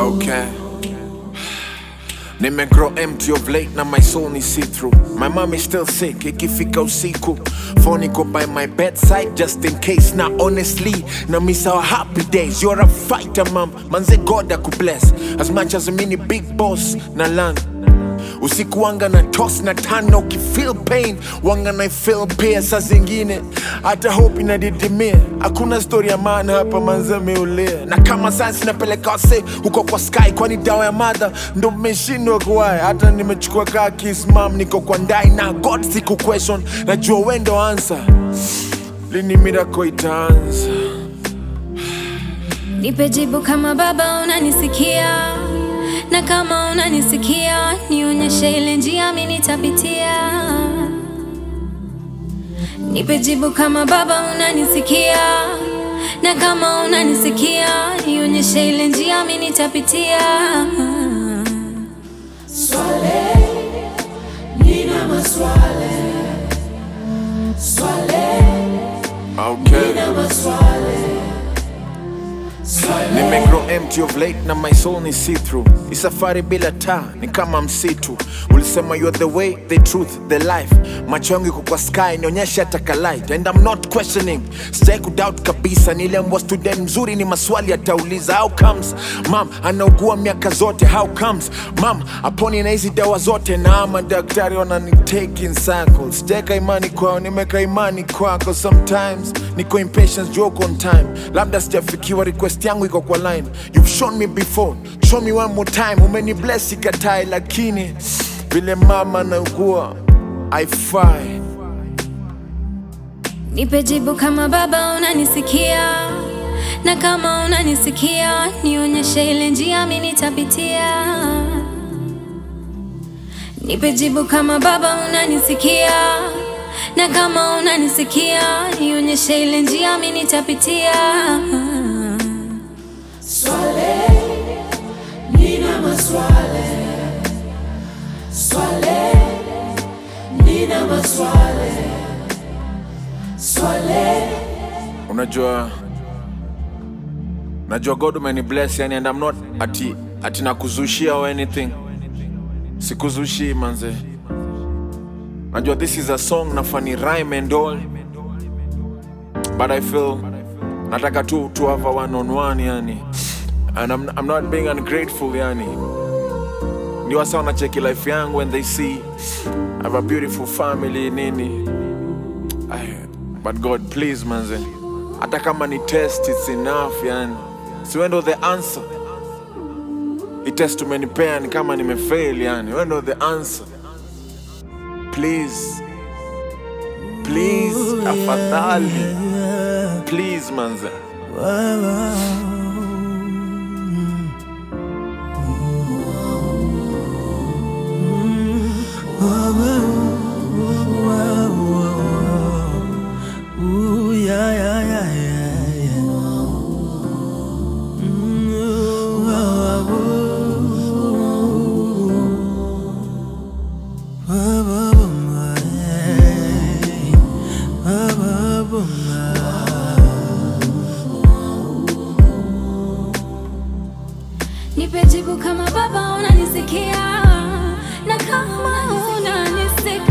Okay. Nime grow empty of late na my soul ni see through. My mom is still sick, ikifika usiku. Phone iko by my bedside just in case. Na honestly, na miss our happy days. You're a fighter, mom. Manze God akubless. As much as mini big boss na land. Usiku wanga na toss na tano ukifeel pain wanga na feel pia saa zingine hata hope inadidimia. Hakuna story ya maana hapa manze meulia, na kama science napeleka wase huko kwa sky, kwani dawa ya madha ndo mmeshindwa kuwai. Hata nimechukua kaa kiss mam, niko kwa ndai na God siku question, najua wendo answer. Lini miracle itaanza? Nipe jibu kama baba unanisikia, na kama unanisikia nionyeshe ile njia mimi nitapitia. Nipe jibu kama baba unanisikia, na kama unanisikia nionyeshe ile njia mimi nitapitia. Swale, nina maswale. Swale, Okay. nina maswale. Nime grow empty of late na my soul ni see through. Ni safari bila taa, ni kama msitu. Ulisema you are the way, the truth, the life. Macho yangu iko kwa sky, nionyeshe hata ka light. And I'm not questioning. Sijai kudoubt kabisa, niliambwa student mzuri ni maswali atauliza. How comes? Mam, anaugua miaka zote. How comes? Mam, aponi na hizi dawa zote na madaktari wanani take in circles. Sijaweka imani kwao, nimeka imani kwako. Sometimes niko impatient, joke on time. Labda sijafikiwa, request yangu iko kwa line. You've shown me before, show me one more time. Umeni bless ikatai, lakini vile mama naugua haifai. Nipe jibu kama baba unanisikia, na kama unanisikia nionyeshe ile njia mimi nitapitia. Nipe jibu kama baba unanisikia, na kama unanisikia nionyeshe ile njia mimi nitapitia. Swale, nina maswale. Swale, nina maswale. Swale, Unajua, najua God umeni bless yani, and I'm not ati ati nakuzushia or anything. Sikuzushi manze. Najua this is a song na funny rhyme and all, but I feel nataka tu to have a one on one yani, and I'm, I'm not being ungrateful yani. Ndio wasa wanacheki life yangu when they see I have a beautiful family nini Ay, but God please manze, hata kama ni test it's enough yani, si wewe ndo the answer. Hii test umenipea ni kama nimefail yani, wewe ndo the answer. Please, please, afadhali, please manze. Ooh, yeah, yeah, yeah, yeah, yeah. Mm, ooh, oh, oh, ooh. Oh, oh, oh, hey. Oh, oh, oh, Nipe jibu kama baba unanisikia, na kama unanisikia